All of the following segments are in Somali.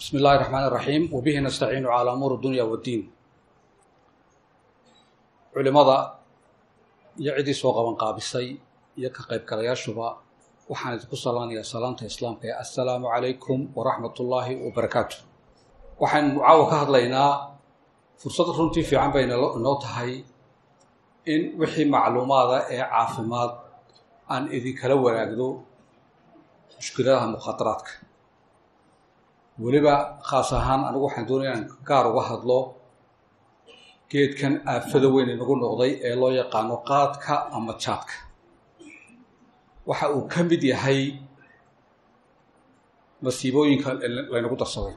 bismi illaahi raxmaan iraxiim wabihi nastaciinu calaa umuur dunya waddiin culimada iyo ciddii soo qaban qaabisay iyo ka qaybgalayaashuba waxaan idinku salaanayaa salaanta islaamka ee assalaamu calaykum waraxmat ullaahi wabarakaatu waxaynu caawa ka hadlaynaa fursad runtii fiican bay inoo tahay in wixii macluumaada ee caafimaad aan idinkala wanaagdo mushkiladaha mukhaadaraadka weliba khaas ahaan anigu waxaan doonaya inaan gaar uga hadlo geedkan aafada weyn inagu noqday ee loo yaqaano qaadka ama jaadka waxa uu ka mid yahay masiibooyinka laynagu darsaday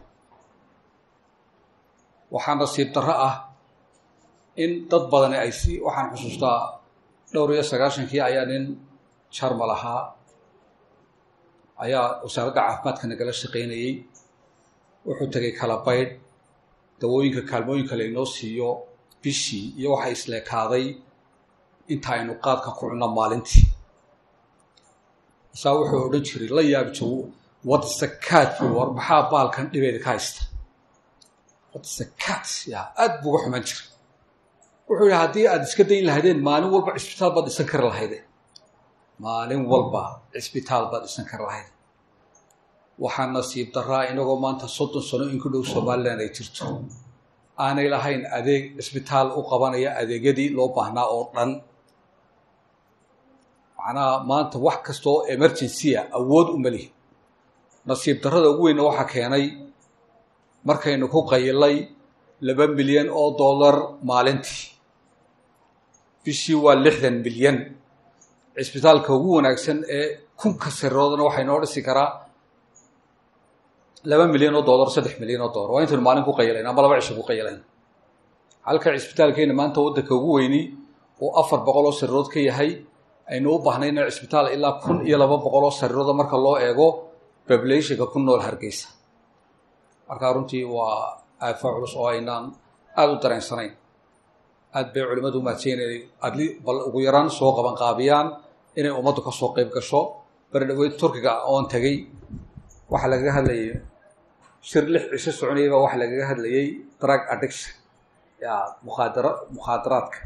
waxaa nasiib darro ah in dad badani ay si waxaan xusuustaa dhowr iyo sagaashankii ayaa nin jarmal ahaa ayaa wasaaradda caafimaadka nagala shaqaynayey wuxuu tegay kala baydh dawooyinka kaalmooyinka laynoo siiyo bishii iyo waxay isleekaaday inta aynu qaadka ku cunno maalintii isaa wuxuu odhan jiray la yaabi jogo wadsakaad bu war maxaa baalkan dhibeeda ka haysta wadsakaad ya aada buu uga xumaan jiray wuxuu yihi haddii aada iska dayn lahaydeen maalin walba cisbitaal baad dhisan kari lahayde maalin walba cisbitaal baad dhisan kari lahayde waxaa nasiib daraa inagoo maanta soddon sano in ku dhow somalilan ay jirto aanay lahayn adeeg cisbitaal u qabanaya adeegyadii loo baahnaa oo dhan macnaha maanta wax kasta oo emergencya awood uma lihi nasiib darrada ugu weynna waxaa keenay markaynu ku qayilay laba milyan oo dollar maalintii bishii waa lixdan milyan cisbitaalka ugu wanaagsan ee kunka sariroodana waxay noo dhisi karaa laba milyan oo dollar saddex milyan oo dollar waa intaynu maalin ku qayilayn ama laba cisho ku qayilayn halka cisbitaalkeena maanta waddanka ugu weyni oo afar boqol oo sarirood ka yahay aynu u baahnayna cisbitaal ilaa kun iyo laba boqol oo sarirooda marka loo eego populationka ku nool hargeysa markaa runtii waa aafa culus oo aynaan aada u dareensanayn aad bay culimmadu umaadsan inay adli bal ugu yaraan soo qaban qaabiyaan inay ummaddu ka soo qeyb gasho bari dhaweyd turkiga oon tegey waxaa lagaga hadlayay shir lix cisho soconayay baa waxaa lagaga hadlayay drug addiction ya mukhaadara mukhaadaraadka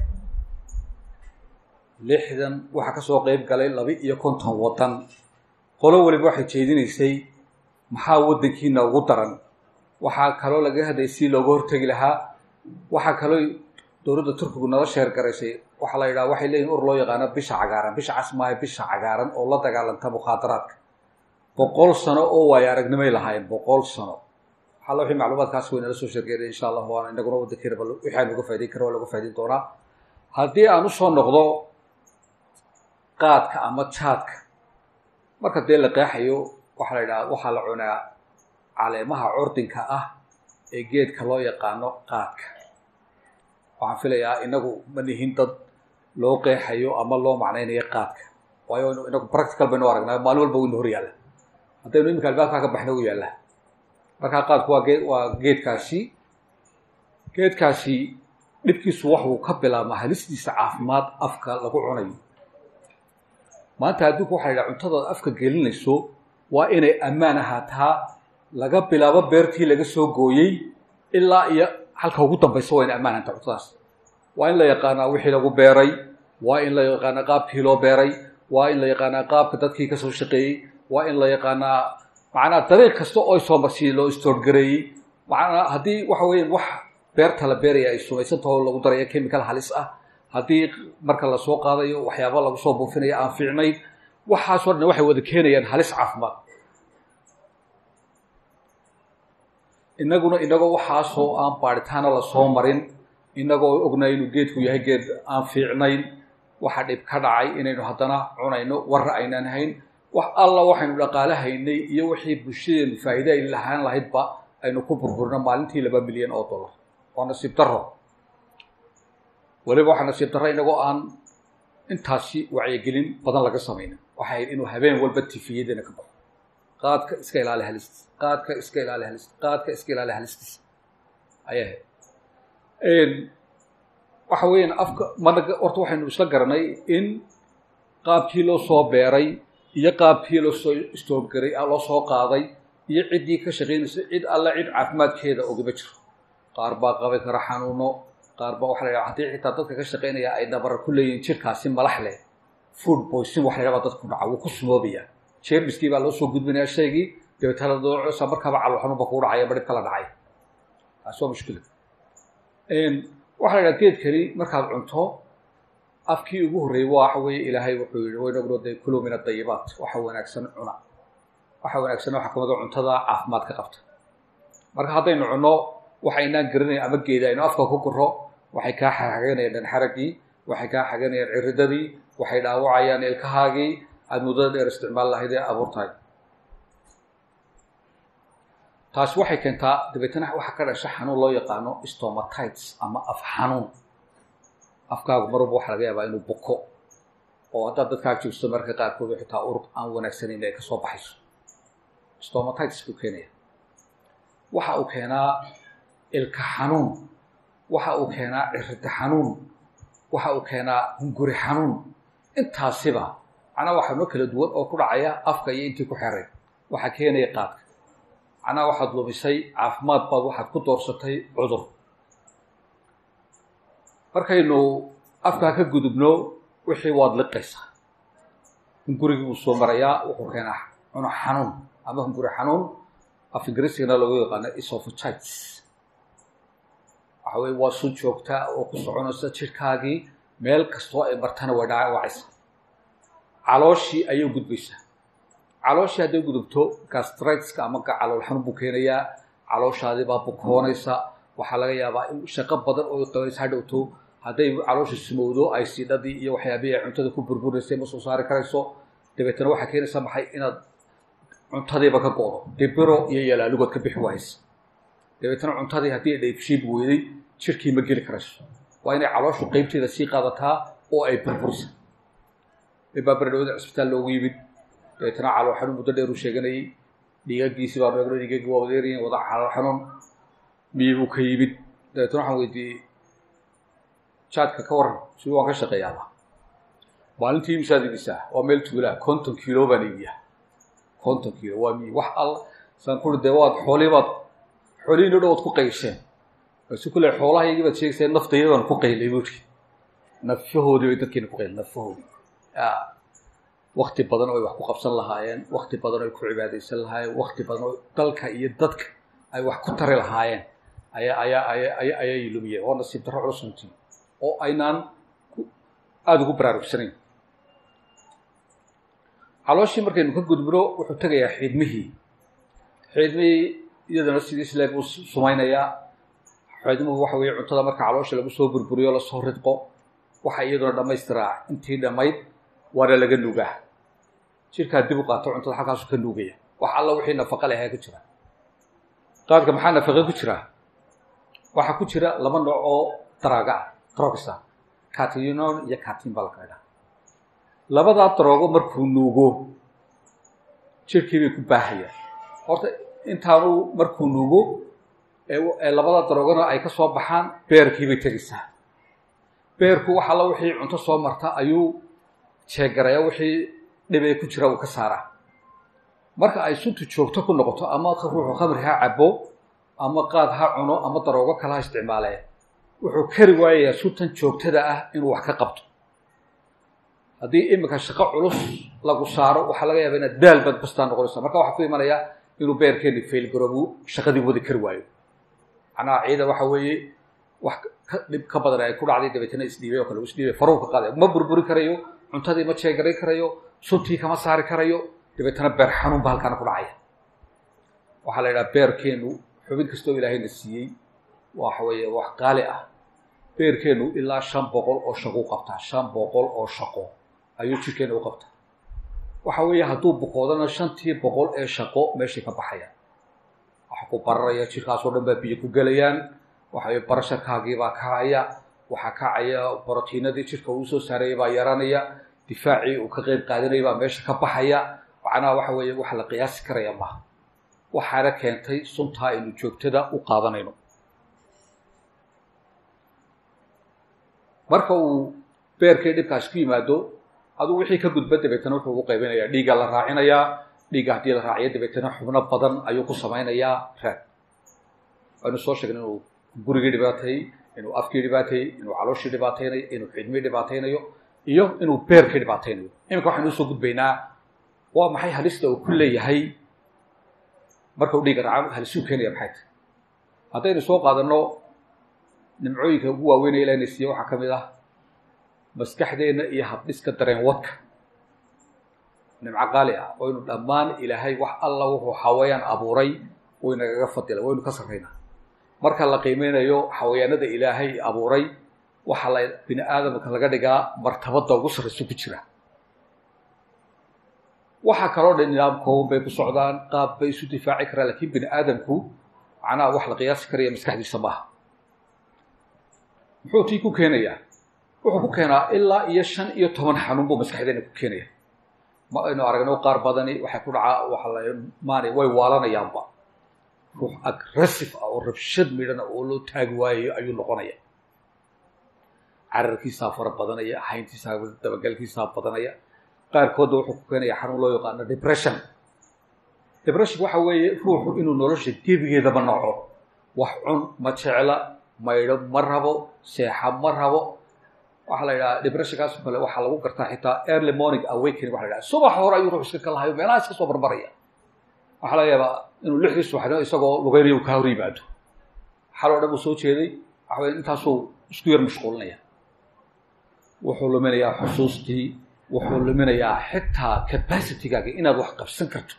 lixdan waxaa kasoo qeyb galay laba iyo konton waddan qolo weliba waxay jeedinaysay maxaa waddankiina ugu daran waxaa kaloo lagaga hadlayay si looga hortegi lahaa waxaa kaloo dowladda turkigu nala sheer garaysay waxaa la yidhaha waxay leeyihin ur loo yaqaano bisha cagaaran bisha casmaayo bisha cagaaran oo la dagaalanta mukhaadaraadka boqol sano oo waayo aragnimay lahaayeen boqol sano waxalla wixii macluumaadkaas way nala soo sheergeena insha allah waana inaguna waddankeena bal wixii aan uga faa'idayn kara waa laga faa'idayn doonaa haddii aan usoo noqdo qaadka ama jaadka marka dee la qeexayo waxaa la yidhaha waxaa la cunaa caleemaha curdinka ah ee geedka loo yaqaano qaadka waxaan filayaa inagu ma nihin dad loo qeexayo ama loo macnaynayo qaadka waayo inagu practical baynu aragnaa maalin walba waynu hor yaalla haddaynu iminka albaabkaa ka baxna u yaallaa markaa qaadku waa gee waa geedkaasi geedkaasi dhibkiisu waxuu ka bilaabmaa halistiisa caafimaad afka lagu cunayo maanta adduunku waxa la yidhaha cuntadaad afka gelinayso waa inay ammaan ahaataa laga bilaabo beertii laga soo gooyey ilaa iyo halka ugu dambaysa waa inay ammaan ahaataa cuntadaas waa in la yaqaanaa wixii lagu beeray waa in la yaqaanaa qaabkii loo beeray waa in la yaqaanaa qaabka dadkii kasoo shaqeeyey waa in la yaqaanaa macnaa dariiq kasta oo soo marsiiyey loo istoorgareeyey macnaa haddii waxa weeyaan wax beerta la beeraya ay sumaysantaho lagu daraya chemical halis ah haddii marka lasoo qaadayo waxyaaba lagu soo buufinayo aan fiicnayn waxaasoo dhan waxay wada keenayaan halis caafimaad inaguna inagoo waxaasoo aan baadhitaana lasoo marin inagoo ognay inuu geedku yahay geed aan fiicnayn waxa dhib ka dhacay inaynu haddana cunayno warra aynaan hayn wax alla waxaynu dhaqaale haynay iyo wixii bulshadeenu faa'iide ay lahaan lahaydba aynu ku burburino maalintii laba milyan oo dollar waa nasiib darro weliba waxaa nasiib darro inagoo aan intaasi wacyigelin badan laga samaynin waxay ahayd inuu habeen walba tifiyadana ka baxo qaadka iska ilaali halistiis qaadka iska ilaali halistiis qaadka iska ilaali halistiis ayay ahayd waxa weeyaan afka mana horta waxaynu isla garanay in qaabkii loo soo beeray iyo qaabkii loo soo istoorgaray loo soo qaaday iyo ciddii ka shaqaynaysa cid alla cid caafimaadkeeda ogama jiro qaar baa qabi kara xanuuno qaar baa waxa la yidhaha haddii xitaa dadka ka shaqaynaya ay dabara ku leeyihin jirkaasi malax leh food boysin waxa la yidhaha baa dadku dhaca wuu ku sumoobaya jeermiskii baa loo soo gudbinaya shaygii dabeetana doocosa markaaba calool xanuun ba kugu dhacaya badhib kala dhacay taasi waa mushkilad waxa la yidhaha geedkani markaad cunto afkii ugu horreeyey waxa weeye ilaahay wuxuu yihi waynagno dee kuluu min adayibaat waxa wanaagsan cuna waxa wanaagsan waxa kamid cuntada caafimaad ka qabta marka haddaynu cunno waxaynaan garanayn ama geeda aynu afka ku guro waxay kaa xaganayaan dhanxaragii waxay kaa xaganayaan ciridadii waxay dhaawacayaan ilkahaagii aada muddada dheer isticmaal lahayd ee abuurtahay taasi waxay keentaa dabeetana waxaa ka dhasha xanuun loo yaqaano stomatites ama af xanuun afkaagu marwalba waxaa laga yaabaa inuu buko oo haddaad dadkaa joogsto marka qaarkood xitaa urug aan wanaagsanayn ay kasoo baxayso stomatites buu keenaya waxa uu keenaa ilka xanuun waxa uu keenaa cirida xanuun waxa uu keenaa hunguri xanuun intaasiba macnaha waxaa noo kala duwan oo ku dhacaya afka iyo intii ku xeray waxaa keenaya qaadka macnaha waxaad lumisay caafimaad baad waxaad ku doorsatay cudur markaynu afkaa ka gudubno wixii waad liqaysaa hungurigii wuu soo marayaa wuxuu keenaa cuno xanuun ama hunguri xanuun af ingiriisigana loogu yaqaano esophagitis waxa weye waa sun joogta oo ku soconaysa jirhkaagii meel kastoo ay martana way dhaawacaysa calooshii ayay gudbaysaa calooshii hadday gudubto gastriteska ama calool xanuun buu keenayaa calooshaadii baa bukoonaysa waxaa laga yaabaa in shaqo badan oo qabanaysa hadhowto hadday caloosha sumowdo ay siidhadii iyo waxyaabihii ay cuntada ku burburaysa ma soo saari karayso dabeetana waxaa keenaysa maxay inaad cuntadiiba ka go'do dibiro iyo yalaalugood ka bixi waaysa dabeetana cuntadii haddii ay dheybshiib weyday jirkii ma geli karayso waa inay calooshu qeybteeda sii qaadataa oo ay burburisa ibaa berdhawada cisbitaal loogu yimid dabeetana calool xanuun muddo dheer uu sheeganayay dhiigagiisi baa eegno dhiigagii waa wadeerayin wada calool xanuun miyi buu ka yimid dabeetana waxaan weydiiyey jaadka ka waran si waan ka shaqeeyaaba maalintii imisaad iibisaa waa meel tuulaa konton kilo baan iibiyaa konton kilo waa miyi wax alla saan kuri dee waad xoolii baad xoolihiin o dhan waad ku qaysheen basi kule xoolaha iyagii baad sheegaysaa naftayda baan ku qaylay buuri nafahoodii bay dadkeena ku qayl nafahoodii wakti badan oo ay wax ku qabsan lahaayeen wakti badan oo ay ku cibaadaysan lahaayeen wakti badan oo dalka iyo dadka ay wax ku tari lahaayeen ayaa ayaa aya aya ayay lumiyeen oo nasiib darro culus runtii oo aynaan aada ugu baraarugsanayn calooshii markaynu ka gudbino wuxuu tegayaa xiidmihii xiidmihii iyadana sidii isle buu sumaynayaa xiidmuhu waxa weeye cuntada marka caloosha lagu soo burburiyo lasoo ridqo waxa iyaduna dhamaystiraa intii dhammayd waana laga nuugaa jirkaa dib u qaato cuntada halkaasu ka nuugaya wax alla wixii nafaqa leh ayaa ku jira qaadka maxaa nafaqa ku jira waxaa ku jira laba nooc oo daraaga ah drogsa catinon iyo catin baa la kala dhaha labadaa daroogo markuu nuugo jirkii bay ku baahayaan horta intaanu markuu nuugo ee labada daroogona ay ka soo baxaan beerkii bay tegaysaa beerku wax alla wixii cunto soo marta ayuu jeegaraya wixii dhibee ku jira uu ka saaraa marka ay suntu joogto ku noqoto ama ruuxu khamri ha cabo ama qaad ha cuno ama daroogo kale ha isticmaalee wuxuu kari waayayaa suntan joogtada ah inuu wax ka qabto haddii iminka shaqo culus lagu saaro waxaa laga yaaba inaad daal baad bastaa noqonaysa marka waxaa ku imanaya inuu beerkeeni failgaroobu shaqadii wadi kari waayo macnaha ciida waxa weeye wax ka dhib ka badan ay ku dhacday dabeetana isdhiibay oo kale isdhiibay faruhu ka qaaday ma burburi karayo cuntadii ma jeegaray karayo suntii kama saari karayo dabeetana beer xanuun ba halkaana ku dhacaya waxaa la yidhaha beerkeenu xubin kastoo ilaahayna siiyey waxa weeye wax qaali ah beerkeenu ilaa shan boqol oo shaqo u qabtaa shan boqol oo shaqo ayuu jirkeena u qabtaa waxa weeye hadduu boqoodana shantii boqol ee shaqo meeshay ka baxayaan waxa ku bararaya jirkaasoo dhan baa biyo ku gelayaan waxaweye barasharkaagii baa kacaya waxaa kacaya borotiinadii jirka uu soo saaraya baa yaranaya difaacii uu ka qeyb qaadanaya baa meesha ka baxaya macnaha waxa weeye wax la qiyaasi karaya maaha waxaana keentay suntaa aynu joogtada u qaadanayno marka uu beerkii dhibkaas ku yimaado aduu wixii ka gudba dabeetana wuxuu ugu qaybinayaa dhiiggaa la raacinayaa dhiigga haddii la raaciyo dabeetana xubno badan ayuu ku samaynayaa raad waynu soo sheegnay inuu gurigii dhibaateeyey inuu afkii dhibaateeyey inuu calooshii dhibaateynayo inuu xidmii dhibaateynayo iyo inuu beerkii dhibaateynayo iminka waxaynu usoo gudbaynaa waa maxay halista uu ku leeyahay marka uu dhiigga raaco halisuu keenaya maxay tahay haddaynu soo qaadanno nimcooyinka ugu waaweynaya ilahna siiye waxaa ka mid ah maskaxdeenna iyo habdhiska dareen wadka nimco qaali ah waynu dhammaan ilaahay wax alla wuxuu xawayaan abuuray waynagaga fadila waynu ka sarraynaa marka la qiimeynayo xawayaanada ilaahay abuuray waxaa la bini aadamka laga dhigaa martabadda ugu sarrayso ku jira waxaa kaloo dhan nidaam kooban bay ku socdaan qaab bay isu difaaci karaan lakiin bini aadamku macnaha wax la qiyaasi karaya maskaxdiisa maaha muxuu tii ku keenayaa wuxuu ku keenaa ilaa iyo shan iyo toban xanuun buu maskaxdeena ku keenaya ma aynu aragno qaar badani waxay ku dhacaa waxa la maani way waalanayaanba ruux agressive ah oo rabshad midhana oo loo taagi waayayo ayuu noqonaya cararkiisaa fara badanaya hayntiisaa dabagalkiisaa badanaya qaarkoodna wuxuu ku keenaya xanuun loo yaqaano depression depression waxa weeye ruuxu inuu nolosha gebigeedaba noco wax cun ma jecla maydho ma rabo seexa ma rabo waxaa la yidhaha depressionkaas oo kale waxaa lagu gartaa xitaa early morning awakening waxa la yidhaha subax hore ayuu ruux iska kalahayo meelaha iska soo barbaraya waxaa laga yaabaa inuu lixdii subaxnimo isagoo lugeynayo uu ka hor yimaado xaloo dhan uu soo jeeday waxa weye intaasuu isku yar mashquulinaya wuxuu luminayaa xusuustii wuxuu luminayaa xitaa capacitygaaga inaad wax qabsan karto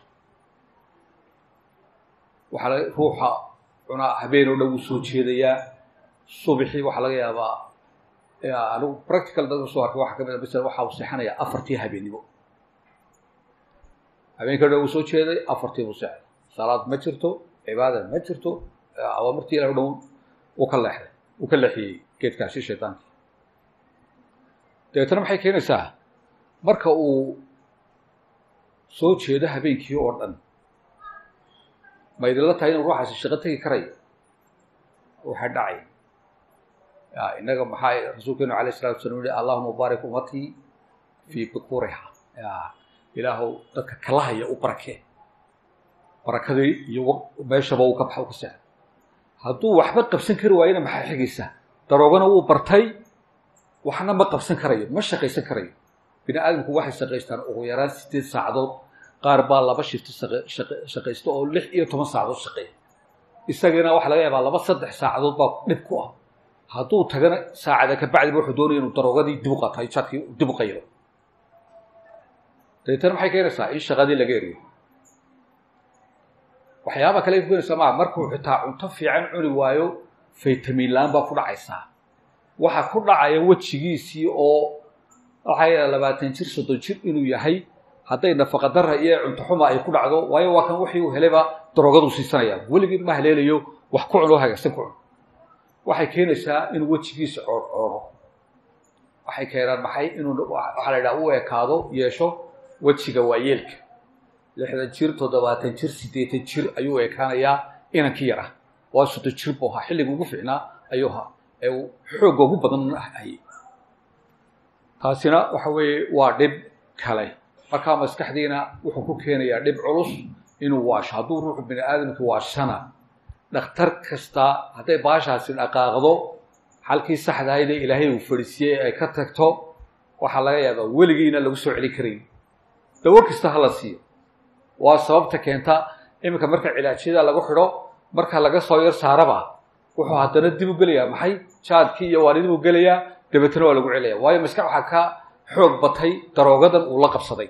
waxaa la ruuxa cunaa habeen oo dhan wuu soo jeedayaa subaxii waxaa laga yaabaa anigu practical dadka soo arkay waxaa kamid a masala waxa uu seexanayaa afartii habeennimo habeenka dhan wuu soo jeeday afartii buu seexday salaad ma jirto cibaada ma jirto awaamirtii ilah o dhan uu ka leexday uu ka leexiyey geedkaasi shaytaankii dabeetana maxay keenaysaa marka uu soo jeedo habeenkii oo dhan ma idinla tahay inuu ruuxaasi shaqo tegi karayo waxaa dhacay innaga maxaa rasuulkeenu alayh isalatu salam yihi allahuma baarik ummatii fii bukuriha ilaahow dadka kalahaya u barakee barakadii iyo meeshaba uu ka baxa u ka seexo hadduu waxba qabsan kari waayona maxaa xigaysaa daroogana wuu bartay waxna ma qabsan karayo ma shaqaysan karayo bini aadamku waxay shaqaystaan ugu yaraan sideed saacadood qaar baa laba shifto shaqaysta oo lix iyo toban saacadood shaqeeya isagana waxaa laga yaabaa laba saddex saacadood baa dhib ku ah hadduu tagana saacada kabacdiba wuxuu doonaya inuu daroogadii dib u qaatayo jadkii dib u qayro dabeetana maxay keenaysaa in shaqadii laga eriyo waxyaaba kale ay ku keenaysaa maa markuu xitaa cunto fiican cuni waayo faytamiin la-aan baa ku dhacaysaa waxaa ku dhacaya wejigiisii oo waxaa labaatan jir soddon jir inuu yahay hadday nafaqadara iyo cunto xuma ay ku dhacdo waayo waa kan wixii uu helayba daroogadu siisanaya weligii ma haleelayo wax ku cun oo hagaagsan ku cun waxay keenaysaa inuu wejigiisa coorcooro waxay keenaan maxay inuu waxaa la yidhaha u ekaado yeesho wejiga waayeelka lixdan jir toddobaatan jir siddeetan jir ayuu ekaanayaa inankii yar ah waa soddon jir buu ahaa xilliga ugu fiicnaa ayuu ahaa ee uu xoogga ugu badan hayay taasina waxa weeye waa dhib kale markaa maskaxdiina wuxuu ku keenayaa dhib culus inuu waasho hadduu ruuxu bini aadamki waashana dhakhtar kasta hadday baashaasi dhaqaaqdo halkii saxdahaydee ilaahay uu fadhiisiyey ay ka tagto waxaa laga yaabaa weligiina lagu soo celin karayn dawo kasta ha la siiyo waa sababta keenta iminka marka cilaajyada lagu xidho marka laga soo yar saaraba wuxuu haddana dib u gelayaa maxay jaadkii iyo waanidib u gelayaa dabeetana waa lagu celaya waayo maskax waxaa ka xoog batay daroogadan uu la qabsaday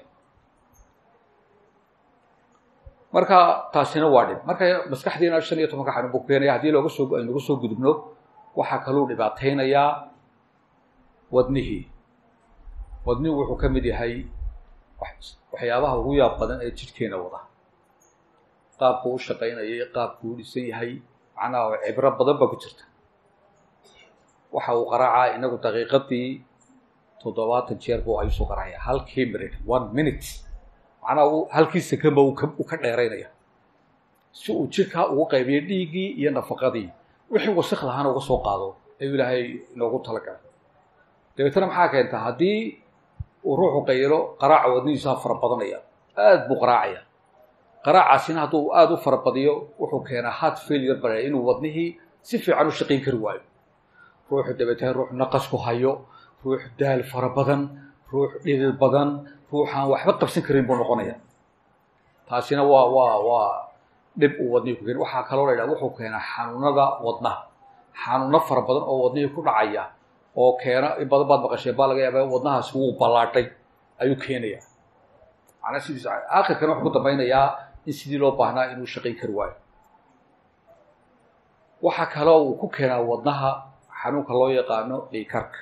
marka taasina waa dhib marka maskaxdiina shan iyo tobanka xanuun buu keenaya haddii looga soo aynagu soo gudubno waxaa kaluu dhibaataynayaa wadnihii wadnihu wuxuu ka mid yahay waxyaabaha ugu yaab badan ee jidhkeena wada qaabku u shaqaynayay qaabku u dhisan yahay macnaha cibro badan baa ku jirta waxa uu qaraacaa inagu daqiiqadii toddobaatan jeer buu ayusu qaraacaya halkii minute one minute macnaha uu halkii sekanba uu ka dheeraynaya si uu jidhkaa ugu qaybiyo dhiiggii iyo nafaqadii wixii wasik lahaana uga soo qaado ayuu ilaahay inoogu talagalay dabeetana maxaa keenta haddii uu ruuxu qaylo qaraaca wadnihiisaa fara badanaya aad buu qaraacaya qaraacaasina hadduu aada u farabadiyo wuxuu keenaa heart failure bale inuu wadnihii si fiican u shaqayn kari waayo ruuxu dabeetana ruux naqas ku hayo ruux daal fara badan ruux dhidid badan ruuxaan waxba qabsan karin buu noqonaya taasina waa waa waa dhib uu wadnihii ku keena waxaa kaloo la yidhaha wuxuu keenaa xanuunada wadnaha xanuuno fara badan oo wadnihii ku dhacaya oo keena in badan baad maqasheen baa laga yaaba wadnahaasi wuu ballaadhay ayuu keenaya macnaa sidiis aakhirkana wuxuu ku dambaynayaa in sidii loo baahnaa inuu shaqayn kari waayo waxaa kaloo uu ku keenaa wadnaha xanuunka loo yaqaano dhiikarka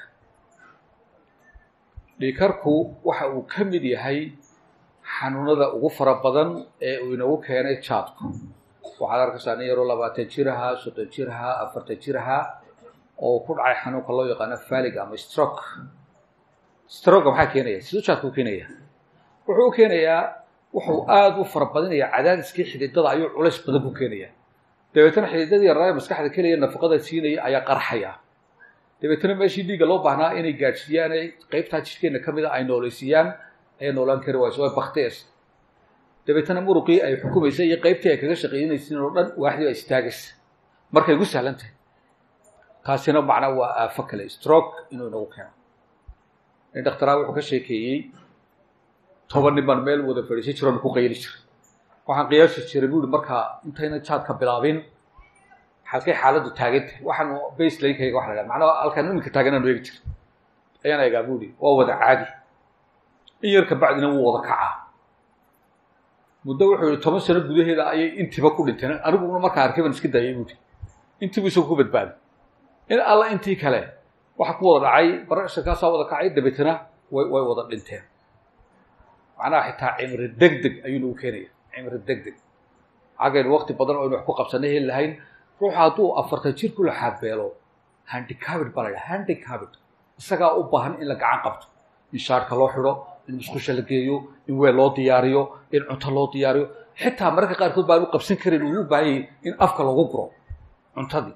dhiikarku waxa uu ka mid yahay xanuunada ugu fara badan ee uu inagu keenay jaadku waxaad arkaysaa nin yaroo labaatan jir ahaa soddon jir ahaa afartan jir ahaa oo ku dhacay xanuunka loo yaqaano falig ama stroke stroga maxaa keenaya siduu jaadku u keenaya wuxuu u keenayaa wuxuu aada u fara badinaya cadaadiskii xididada ayuu culays badan ku keenaya dabeetana xididadii yaraaye maskaxda kelaya nafaqada siinaya ayaa qarxaya dabeetana meeshii dhiigga loo baahnaa inay gaadhsiiyaan qeybtaa jidhkeenna ka mida ay noolaysiiyaan ayay noolaan kari wayso way baktees dabeetana muruqii ay xukumaysa iyo qeybtii ay kaga shaqeynaysiin oo dhan waaxdii baa istaagaysa markay ugu sahlan tahay taasina macnaa waa aafo kale stroke inuu inagu keeno nin dhakhtaraa wuxuu ka sheekeeyey toban nin baan meel wada fadhiisan jiroon ku qayli jiray waxaan qiyaasi jiray buuri markaa intayna jaadka bilaabin halkay xaaladdu taagantahay waxaan baselinekayga waxa la dhaha macnaha halkaan iminka taaganaan eegi jiray ayaan eegaa buuri waa wada caadi in yar kabacdina wuu wada kacaa muddo wuxuu yihi toban sano gudaheeda ayay intiiba ku dhinteen aniguna markaa arkay baan iska daayay buuri intiibu isagu ku badbaaday in alla intii kale waxa ku wada dhacay barashakaasaa wada kacay dabeetana way way wada dhinteen macnaha xitaa cimri deg deg ayuu nagu keenaya cimri deg deg xaggaynu wakti badan oo aynu wax ku qabsanay heli lahayn ruuxa hadduu afartan jir ku laxaabeelo handicabit baa la dhaha handicabit isagaa u baahan in la gacan qabto in shaarka loo xidho in musqusha la geeyo in weel loo diyaariyo in cunto loo diyaariyo xitaa mararka qaarkood baan u qabsan karin uu u baahanyay in afka lagu guro cuntadii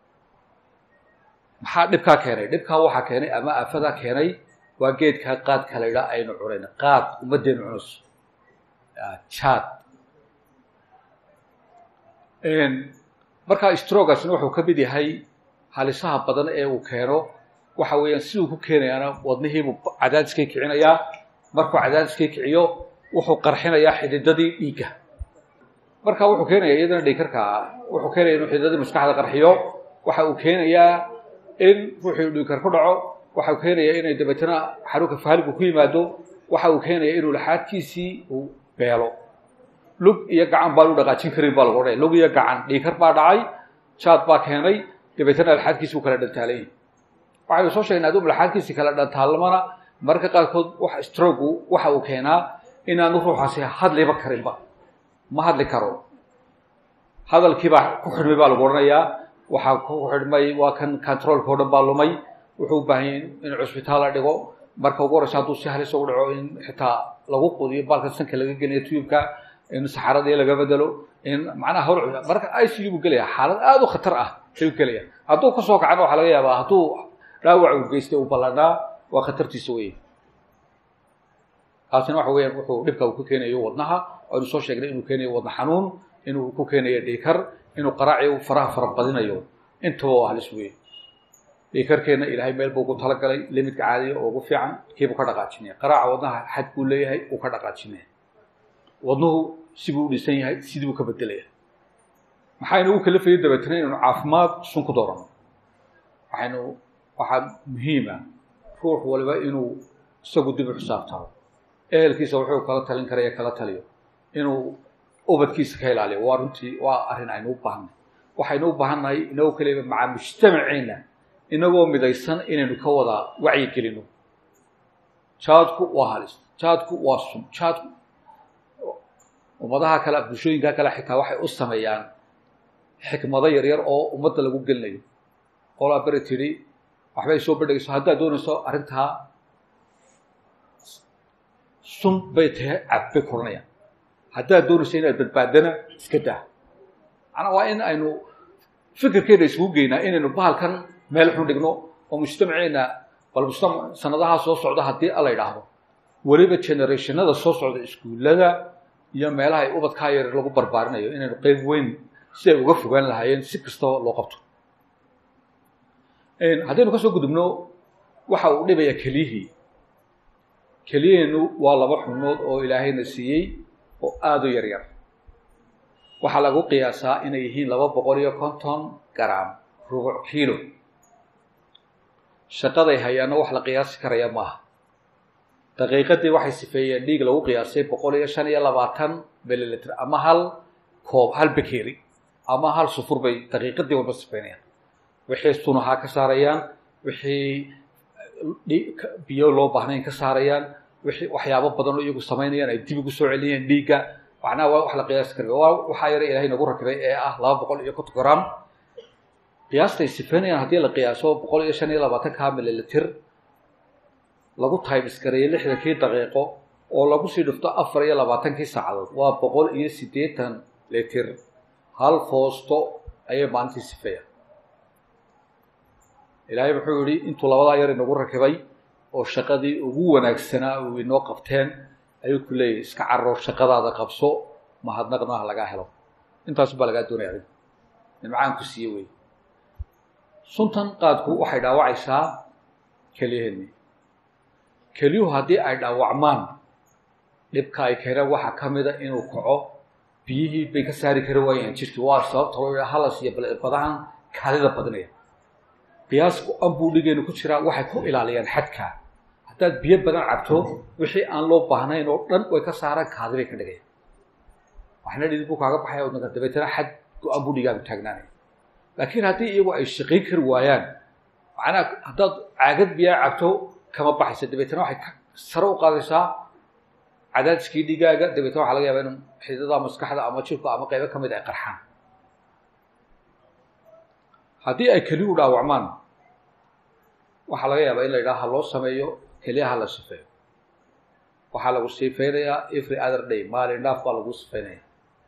maxaa dhibkaa keenay dhibkaa waxaa keenay ama aafadaa keenay waa geedkaa qaadka la yidhaha aynu cunayna qaad ummaddeenu cunayso jaad markaa strogasna wuxuu ka mid yahay halisaha badan ee uu keeno waxa weeyaan siduu ku keenayaana wadnihiibuu cadaadiskay kicinayaa markuu cadaadiskay kiciyo wuxuu qarxinayaa xididadii dhiigga marka wuxuu keenaya iyadana dhiigkarkaa wuxuu keenaya inuu xididadii maskaxda qarxiyo waxa uu keenayaa in ruuxuu dhiigkar ku dhaco waxa uu keenaya inay dabeetana xanuunka faaligu ku yimaado waxa uu keenaya inuu laxaadkiisii uu beelo lug iyo gacan baan u dhaqaajin karin baa lagu odhanaya lug iyo gacan dhiigkar baa dhacay jaad baa keenay dabeetana laxaadkiisi uu kala dhantaalayay waxaynu soo sheegnay aduu laxaadkiisi kala dhantaalmana mararka qaarkood wax strogu waxa uu keenaa inaanu ruuxaasi hadliba karinba ma hadli karo hadalkiibaa ku xidhmay baa lagu odhanayaa waxaa ku xidhmay waa kan controolka o dhan baa lumay wuxuu u baahan yahy in cusbitaal la dhigo marka ugu horeysa hadduu si halis ugu dhaco in xitaa lagu qudiyo baalka sanka laga geliyo tubka in saxaradii laga bedelo in macnaha hawl marka i c u buu gelaya xaalad aada u khatar ah ayuu gelaya hadduu kasoo kacana waxaa laga yaabaa hadduu dhaawac uu geystay uu ballanaa waa khatartiisa weeye taasina waxa weeyaan wuxuu dhibka uu ku keenayo wadnaha aynu soo sheegnay inuu keenayo wadna xanuun inuu ku keenayo dhiikar inuu qaraaci faraha fara badinayo intaba waa halis weeye dhiikarkeenna ilaahay meel buu ugu talagalay limidka caadiya oo ugu fiican kiibuu ka dhaqaajinaya qaraaca wadnaha xad buu leeyahay uu ka dhaqaajinaya wadnuhu sibuu u dhisan yahay sidii buu ka bedelaya maxaynu u kalafayay dabeetana inaynu caafimaad sun ku doorano waxaynu waxaa muhiima ruux waliba inuu isagu dib u xisaabtaado ehelkiisa wuxuu kala talin karaya kala taliyo inuu ubadkiisa ka ilaaliyo waa runtii waa arrin aynu u baahnay waxaynu u baahannahay inagoo kaliba maca mujtamaceenna inagoo midaysan inaynu ka wada wacyi gelino jaadku waa halis jaadku waa sun jaadku ummadaha kale bulshooyinka kale xitaa waxay u sameeyaan xikmado yaryar oo ummadda lagu gelinayo qolaa beri tidhi waxbay soo bandhigayso haddaad doonayso arrintaa sun bay tahay cab bay koranayaan haddaad doonayso inaad badbaadana iska daa macnaa waa in aynu fikirkeena isugu geynaa inaynu bahalkan meel xun dhigno oo mujtamaceenna bal mujtamac sanadaha soo socda haddii ala idhaahdo weliba generationada soo socda iskuullada iyo meelaha ay ubadkaa yar lagu barbaarinayo inaynu qeyb weyn si ay uga fogaan lahaayeen si kastaba loo qabto haddaynu kasoo gudubno waxa uu dhibaya keliyihii keliyaheennu waa laba xubnood oo ilaahayna siiyey oo aada u yar yar waxaa lagu qiyaasaa inay yihiin laba boqol iyo konton garam rubuc kiilo shaqaday hayaano wax la qiyaasi karaya maaha daqiiqadii waxay sifeeyeen dhiig lagu qiyaasay boqol iyo shan iyo labaatan mililitr ama hal koob hal bekeri ama hal sufur bay daqiiqadii walba sifeynayaan wixii sunahaa ka saarayaan wixii biyo loo baahnayn ka saarayaan wixii waxyaabo badan oo iyagu samaynayaan ay dib ugu soo celinayaan dhiigga macnaha waa wax la qiyaasi karayo waa waxaa yara ilahay nagu rakibay ee ah laba boqol iyo konton gram qiyaastay sifeynayaan haddii la qiyaaso boqol iyo shan iyo labaatan ka mililitr lagu taybisgareeyo lixdankii daqiiqo oo lagu sii dhufto afar iyo labaatankii saacadood waa boqol iyo siddeetan litir hal foosto ayay maalintii sifeeyaan ilaahay wuxuu yihi intuu labadaa yar inagu rakibay oo shaqadii ugu wanaagsanaa uu inoo qabteen ayuu ku leeyahy iska carro shaqadaada qabso mahadnaqna ha lagaa helo intaasu baa lagaa doonaya adig nimcaan ku siiye wey suntan qaadku waxay dhaawacaysaa keliyaheenni keliyuhu haddii ay dhaawacmaan dhibka ay keeneen waxaa ka mida inuu kaco biyihii bay ka saari kari waayeen jirkii waa sababta loo halas iyo badahan kaadida badinaya qiyaasku anbuu dhigeenu ku jiraa waxay ku ilaaliyaan xadka haddaad biyo badan cabto wixii aan loo baahnayn oo dhan way ka saaraan kaadi bay ka dhigayaan waxna dhidid buu kaaga baxaya odnaka dabeetana xad go-aan buu dhigaagu taagnaanaya laakiin haddii iyagu ay shaqayn kari waayaan macnaha haddaad caagad biyaa cabto kama baxaysa dabeetana waxay sare u qaadaysaa cadaadiskii dhigaaga dabeetana waxa laga yaaba in xididada maskaxda ama jirku ama qaybo ka mid ay qarxaan haddii ay keliyu dhaawacmaan waxaa laga yaabaa in la yidhaha ha loo sameeyo keliyaha la sifeeyo waxaa lagu sifeynayaa every other day maalin dhaaf baa lagu sifeynaya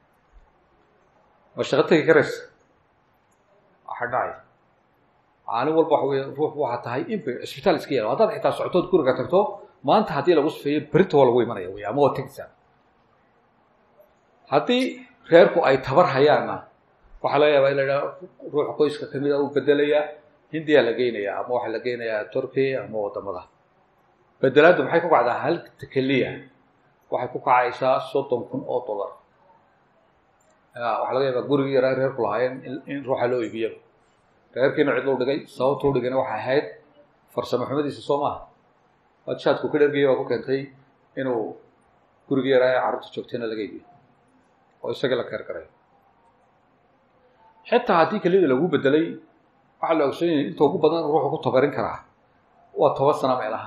ma shaqo tegi karaysa waxa dhacay maalin walba waxa wey ruux waxaa tahay in bay cisbitaal iska yaalo haddaad xitaa socotood guriga tagto maanta haddii lagu sifeeyo berita waa lagu imanaya wey ama waa tegaysaa haddii reerku ay tabar hayaanna waxaa laga yaabaa in la yidhaha ruux qoyska kamida uu bedelayaa hindiyaa la geynayaa ama waxaa la geynayaa turkiya ama wadamada bedelaaddu maxay ku kacdaa hal keliya waxay ku kacaysaa soddon kun oo dollar waxaa laga yaabaa gurigii yaraa reerku lahaayeen in ruuxa loo iibiyo reerkiina cid lou dhigay sababtuu dhigayna waxay ahayd farsamo xumadiisa soo maaha wadshaadku ka dhergaya baa ku keentay inuu gurigii yaraa ee carruurta joogtayna laga iibiyo oo isagii la keer garay xitaa haddii keliyada lagu bedelay waxaa la ogsoon yahay inta ugu badan ruuxu ku tabarin karaa waa toban sana meelaha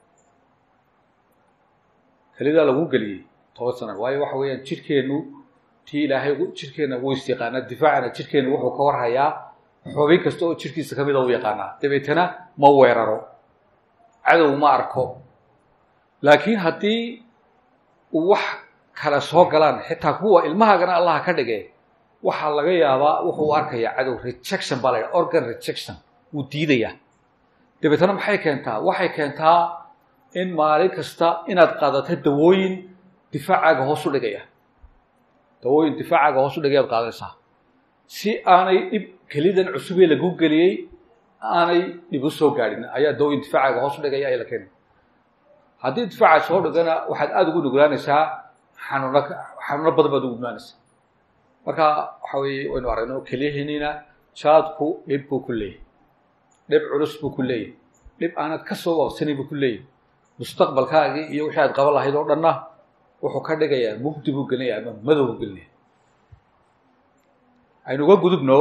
keliyadaa lagu geliyey toban sana waayo waxa weeyaan jirkeennu tii ilaahay jirkeenna wuu is yaqaanaa difaacana jirkeennu wuxuu ka warhayaa xubin kasta oo jirkiisa kamida u yaqaanaa dabeetana ma weeraro cadow ma arko laakiin haddii uu wax kale soo galaan xitaa kuwa ilmahaagana allaha ka dhige waxaa laga yaabaa wuxuu arkayaa cadow rejection baa la yidhaha organ rejection wuu diidayaa dabeetana maxay keentaa waxay keentaa in maalin kasta inaad qaadato dawooyin difaacaaga hoos u dhigaya dawooyin difaacaaga hoos u dhigaya ad qaadanaysaa si aanay dhib kelidan cusubee lagu geliyey aanay dhib u soo gaadhin ayaa dawooyin difaacaaga hoos u dhigaya ayaa la keenaya haddii difaaca soo dhigana waxaad aada ugu nuglaanaysaa xanuuno xanuuno badan baad ugu nuglaanaysaa marka waxa weeye waynu aragno kelyaheeniina jaadku dhib buu ku leeyahy dhib culus buu ku leeyahy dhib aanad ka soo waqsanin buu ku leeyahy mustaqbalkaagii iyo wixii aad qaban lahayd oo dhanna wuxuu ka dhigayaa mugdi buu gelinaya ama madow buu gelinaya aynu uga gudubno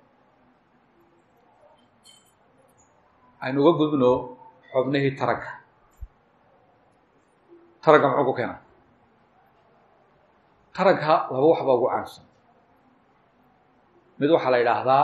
aynu uga gudubno xubnihii taranka taranka muxuu ku keenaa taranka laba wax baa ugu caansan mid waxaa la yidhaahdaa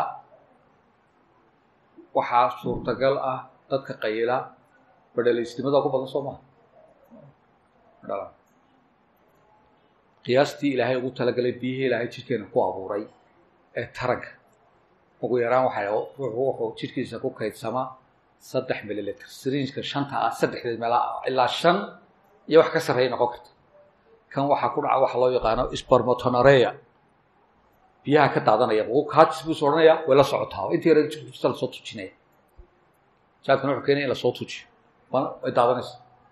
waxaa suurtagal ah dadka qayila badhalaysnimada ku badan soo maha dhala qiyaastii ilaahay ugu talagalay biyihii ilaahay jidhkeena ku abuuray ee taranka ugu yaraan waxay ruuxu wuxuu jidhkiisa ku kaydsama saddex mililitr srinjka shanta ah saddexdeed meelaa ilaa shan iyo wax ka sarreeya noqon karta kan waxaa ku dhaca waxa loo yaqaano spermatonorea biyaha ka daadanaya kaajis buu is odhanaya way la socotaa intii yara jirta lasoo tujinaya jaadkana wuxuu keenaya in lasoo tujiyo way daadanaysa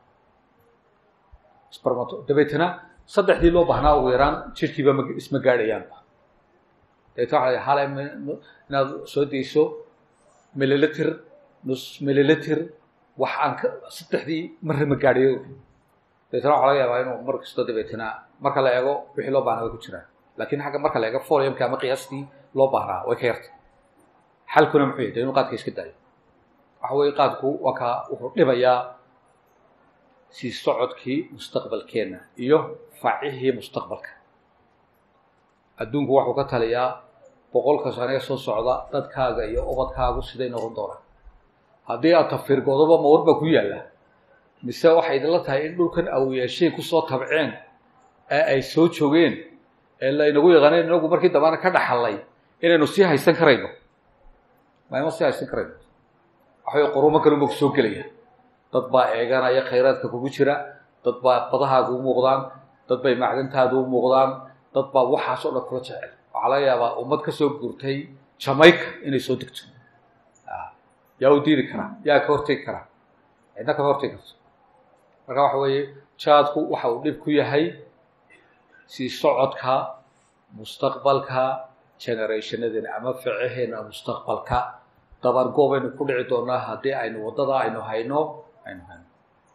spermato dabeetana saddexdii loo baahnaa ugu yaraan jirkiiba ma isma gaadhayaanba dabeetna waxa hale inaad soo dayso mililiter nus mililiter wax aan ka saddexdii marra ma gaadhayo dabeetana waxa laga yaabaa inuu mar kasto dabeetana marka la eego wixii loo baahnaa way ku jiraan lakin xagga marka la eego foliumka ama qiyaastii loo baahnaa way ka yartay xalkuna muxuu yahay de inuu qaadka iska daayo waxa weye qaadku waa kaa wuxuu dhibayaa sii socodkii mustaqbalkeenna iyo facihii mustaqbalka adduunku waxuu ka taliyaa boqolka sanee soo socda dadkaaga iyo ubadkaagu siday noqon doonaan haddii aad tafirgoodoba mawar baa ku yaalla mise waxay idinla tahay in dhulkan awiyaashay kusoo tabceen ee ay soo joogeen ee laynagu yaqaaneen inagu markii dambana ka dhaxallay inaynu sii haysan karayno mayma sii haysan karayno waxaway qurumo kalunba kusoo gelaya dad baa eeganaya khayraadka kugu jira dad baa badahaaga u muuqdaan dad bay macdantaada u muuqdaan dad baa waxaas oo dhan kula jecel waxaa laga yaabaa ummad ka soo guurtay jamaica inay soo degto yaa u diidi karaa yaa ka hortegi karaa cidna kama hortegi karto marka waxa weeye jaadku waxa uu dhib ku yahay sii socodka mustaqbalka generationadeena ama ficaheena mustaqbalka dabargoob aynu ku dhici doonaa haddii aynu waddada aynu hayno aynu hayno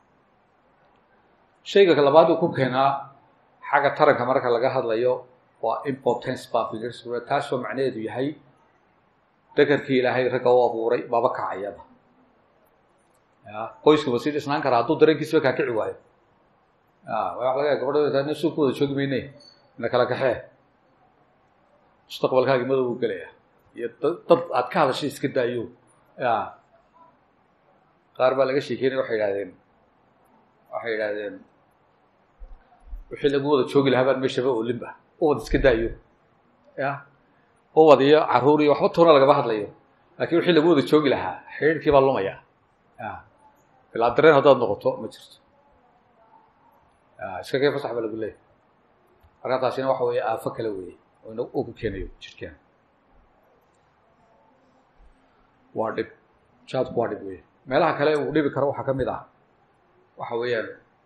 shayga labaad uu ku keenaa xagga taranka marka laga hadlayo waa impotence bafirs taasoo macnaheedu yahay dekarkii ilaahay ragga u abuuray maba kacayaba ya qoyskaba sii dhisnaan karaa hadduu dareenkiisaba kaa kici waayo ya waa laga gabadha suuq ku wada joogi mayne ina kala kaxee mustaqbalkaagi madow u gelaya iyo dad aad ka hadashay iska daayo ya qaar baa laga sheekeynaya waxay idhahdeen waxay idhahdeen wixii lagu wada joogi lahaa baan meeshaba olinba ubad iska daayo ya ubad iyo caruur iyo waxba toona lagama hadlayo lakin wixii lagu wada joogi lahaa xidhiirkii baa lumaya ya bilaa dareen haddaad noqoto ma jirto ya iska kay fasax baa lagu leeyahy marka taasina waxa weeye aafo kale weeye oo uu ku keenayo jirkeena waa dhib jaadku waa dhib weeye meelaha kale uu dhibi karo waxaa ka mid ah waxa weeyaan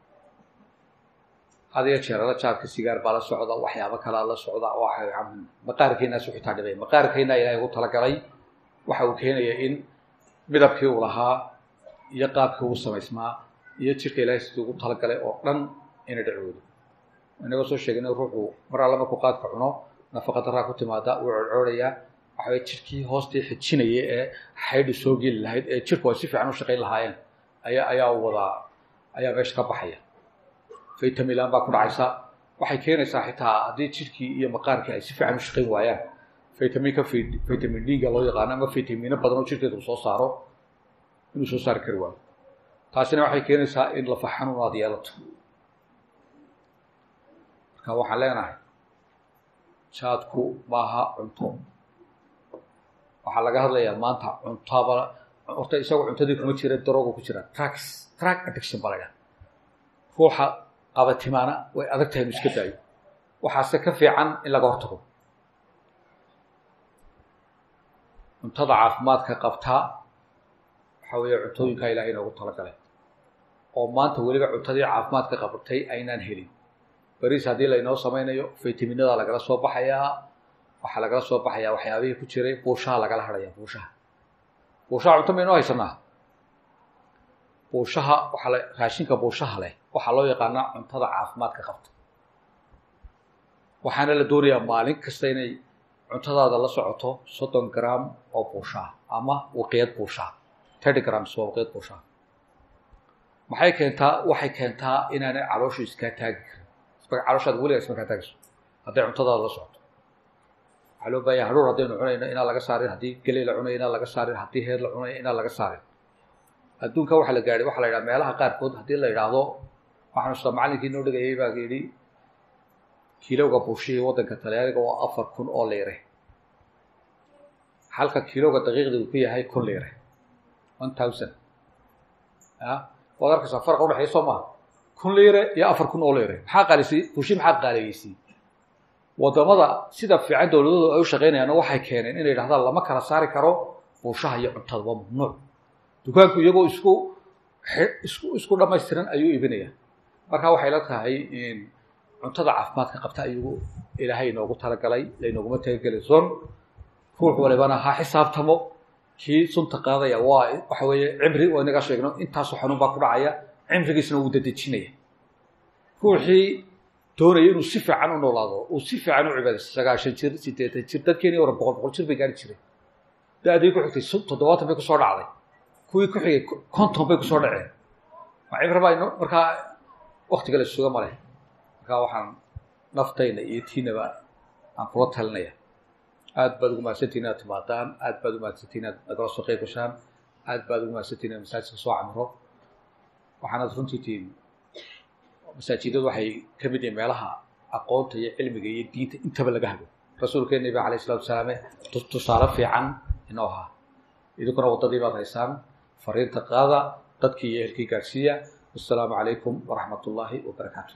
had iyo jeerala jaadka sigaar baa la socda waxyaabo kalea la socda waxa maqaarkeenaasu xitaa dhibay maqaarkeena ilaahay ugu talagalay waxa uu keenaya in midabkii uu lahaa iyo qaabkii uu samaysmaa iyo jirka ilaahay sidii ugu talagalay oo dhan inay dhacoodo inagoo soo sheegay in ruuxu mar alla markuu qaadka cuno nafaqa daraa ku timaada wuu corcoorayaa waxaway jirkii hoostii xijinaya ee xaydhu soo geli lahayd ee jirku ay si fiican u shaqayn lahaayeen ayaa ayaa wadaa ayaa meesha ka baxaya vitamilan baa ku dhacaysa waxay keenaysaa xitaa haddii jirkii iyo maqaarkii ay si fiican u shaqayn waayaan vitaminka vitamin d-ga loo yaqaano ama vitamino badan oo jirkeeda uu soo saaro inuu soo saari kari waayo taasina waxay keenaysaa in lafa xanuun aad yeelato marka waxaan leenahay jaadku maaha cunto waxaa laga hadlayaa maanta cuntaba horta isagoo cuntadii kuma jira darooga ku jira tracks track addiction baa la ydhaha ruuxa qabatimaana way adag tahay inu iska daayo waxaase ka fiican in laga hortago cuntada caafimaadka qabtaa waxa weeye cuntooyinkaa ilahay inoogu talagalay oo maanta weliba cuntadii caafimaadka qabatay aynaan helin bariis haddii laynoo samaynayo vitaminadaa lagala soo baxayaa waxaa lagala soo baxayaa waxyaabihii ku jiray buushaha lagala hadhaya buushaha buushaha cunto maynoo haysanaa buushaha waxaa la raashinka buushaha leh waxaa loo yaqaanaa cuntada caafimaadka qabta waxaana la doonayaa maalin kasta inay cuntadaada la socoto soddon gram oo buushaha ama waqiyad buushaha thirty grams waa waqiyad buushaha maxay keentaa waxay keentaa inaanay calooshu iskaa taagi karin calooshaada weligaa isma kaa taagayso hadday cuntadaada la socoto waxaa loo baahanya hadhuur haddaynu cunayno inaan laga saarin haddii geley la cunayo inaan laga saarin haddii heer la cunayo inaan laga saarin adduunka waxaa la gaadhay waxaa la yidhaha meelaha qaarkood haddii la yidhaahdo waxaanu sida macallinkii noo dhigayay baa yidhi kilowga buushihii waddanka talyaaniga waa afar kun oo liire halka kilowga daqiiqdii uu ku yahay kun liire one thousand a waad arkaysaa farqa udhexeeya soo maha kun liire iyo afar kun oo liire maxaa qaalisi fushi maxaa qaaleeyeysay wadamada sida fiican dowladoodu ay u shaqaynayaanna waxay keeneen inay yidhahdaan lama kala saari karo buushaha iyo cuntada waa mamnuuc dukaanku iyagoo isku isku isku dhamaystiran ayuu iibinaya marka waxay la tahay in cuntada caafimaadka qabta ayagu ilaahay inoogu talagalay laynooguma talagelay son ruux walibana ha xisaabtamo kii sunta qaadaya waa waxa weeye cimri waa inaga sheegno intaasoo xanuun baa ku dhacaya cimrigiisna wuu dadejinaya ruuxii doonaya inuu si fiican u noolaado uu si fiican u cibaadaysto sagaashan jir siddeetan jir dadkeeni hore boqol boqol jir bay gaari jireen da-dii ku xigtay toddobaatan bay kusoo dhacday kuwii ku xigay konton bay kusoo dhaceen ma cibri baa ino markaa waktiga la suga ma leh markaa waxaan naftayna iyo tiinaba aan kula talinaya aad baad ugu mahadsantiin inaad timaadaan aad baad ugu mahadsantiin inaad nagala soo qeyb gashaan aad baad ugu mahadsantiin inaad masaajidka soo camiro waxaanad runtii tihiin masaajidadu waxay ka mid yihiin meelaha aqoonta iyo cilmiga iyo diinta intaba laga hago rasuulkeena nabi alayh isalatu wasalaame tusaale fiican inoo ahaa idinkuna waddadii baad haysaan fariinta qaada dadkii iyo ehelkii gaadhsiiya wassalaamu calaykum waraxmat ullaahi wabarakaatu